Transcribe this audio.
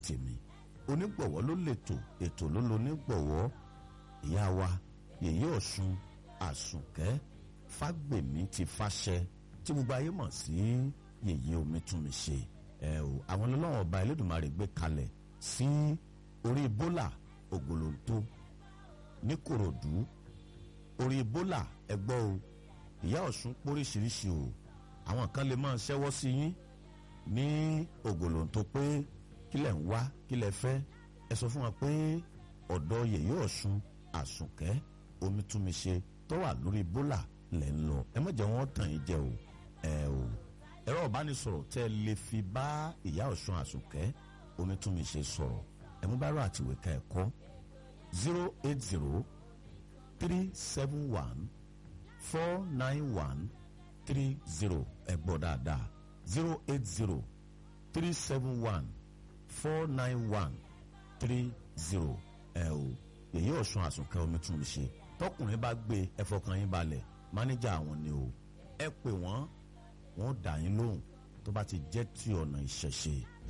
tèmi onígbọ̀wọ́ ló lètò ètò ló lo onígbọ̀wọ́ ìyá wa yèyé ọ̀ṣun àsùnkẹ́ fágbèmí ti fàṣẹ tí gbogbo ayé mọ̀ sí yèyé omi tún mi ṣe ẹ o àwọn ọlọ́wọ́n ọba Elédùmarè gbé kalẹ̀ sí orí bólà ògòlóńtó ní Kòròdú orí bólà ẹgbọ́ o ìyá ọ̀ṣun póríṣiríṣi o àwọn kan lè máa ṣẹ́wọ́ sí yín ní ògòlóńtó pé kílẹ̀ ń wá kílẹ̀ fẹ́ ẹ sọ fún wa pé ọ̀dọ̀ yèyé ọ̀ṣun àsùnkẹ́ omítúnmiṣe tó wà lórí bólà lẹ̀ ń lọ ẹ má jẹ́ wọ́n tàn yín jẹ o ẹ o ẹ̀rọ ìbánisọ̀rọ̀ tẹ́ ẹ lè fi bá ìyá ọ̀ṣun àsùnkẹ́ omítúnmiṣe sọ̀rọ̀ ẹ mú bárò àtìwé ká ẹ kọ́ zero eight zero three seven one four nine one three zero ẹ gbọ́ dáadáa zero eight zero three seven one four nine one three zero ẹ o èyí ọ̀sùn àsùnkẹ́ omi tún mi ṣe tọkùnrin bá gbé ẹ fọkàn yín balẹ̀ mánéjà àwọn ni o ẹ pè wọ́n wọ́n dà yín lóhùn tó bá ti jẹ́ ti ọ̀nà ìṣẹ̀ṣe